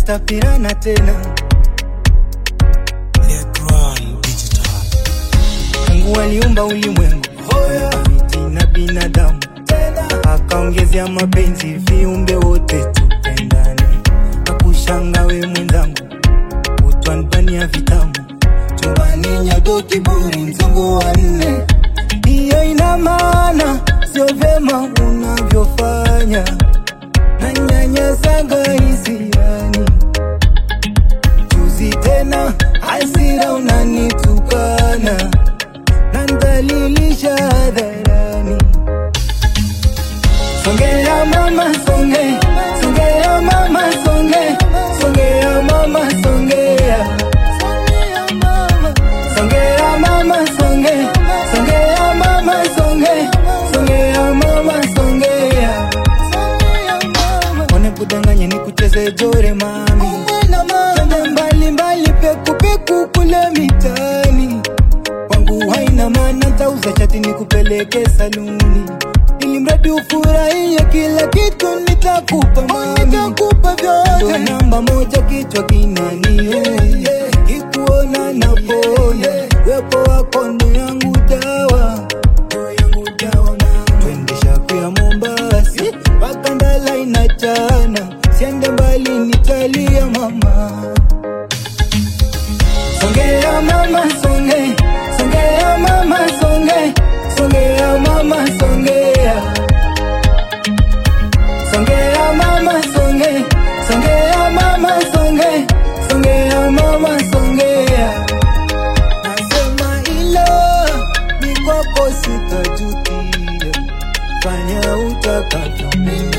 stapirana tena Letron Digital. Mungu aliumba ulimwengu miti na binadamu, akaongezea mapenzi viumbe wote tupendane. Nakushanga we mwenzangu, utwanbania vitamu chumbani nyago kiburi mzungu wa nne. Hiyo ina maana sio vyema unavyofanya, na nyanyasanga hisiani juzi tena hasira unanitukana nandhalilisha hadharani. Songea mama songe, songea mama songe, songea mama songea. Songea mama songe, songea mama songe, songea mama songea. One kudanganya ni kucheze jore mami Twende mbali mbali peku peku kule mitani Kwangu haina maana tauza chati ni kupeleke saluni ili mradi ufurahie kila kitu nitakupa mami nitakupa vyote Ndo namba moja kichwa kinaniuma kikuona napona wepo wako ndo yangu dawa ndo yangu dawa mama twende shaku ya Mombasi mpaka Ndala inachana siende mbali nitalia mama Songea mama songe, songea mama songe, songea mama songea. Songea mama songe, songea mama songe, songea mama songea. Nasema ilo ni kwako sitajutia, fanya utakavyo mimi